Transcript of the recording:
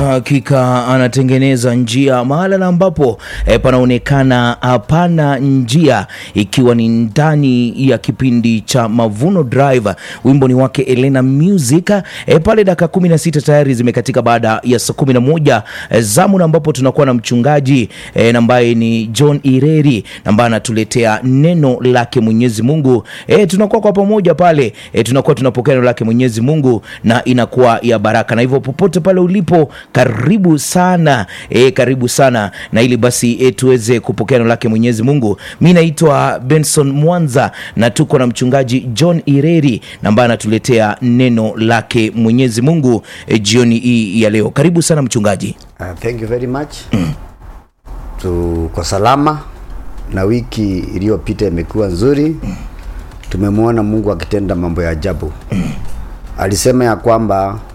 Hakika anatengeneza njia mahala na ambapo e, panaonekana hapana njia, ikiwa ni ndani ya kipindi cha Mavuno Drive. Wimbo ni wake Elena Music e, pale dakika 16 tayari zimekatika baada ya saa 11 e, zamu na ambapo tunakuwa na mchungaji e, ambaye ni John Ireri ambaye anatuletea neno lake Mwenyezi Mungu. E, tunakuwa kwa pamoja pale e, tunakuwa tunapokea neno lake Mwenyezi Mungu na inakuwa ya baraka, na hivyo popote pale ulipo karibu sana e, karibu sana na ili basi e, tuweze kupokea neno lake Mwenyezi Mungu. Mi naitwa Benson Mwanza na tuko na mchungaji John Ireri ambaye anatuletea neno lake Mwenyezi Mungu e, jioni hii ya leo. Karibu sana mchungaji. Uh, thank you very much. Tuko salama na wiki iliyopita imekuwa nzuri. Tumemwona Mungu akitenda mambo ya ajabu. Alisema ya kwamba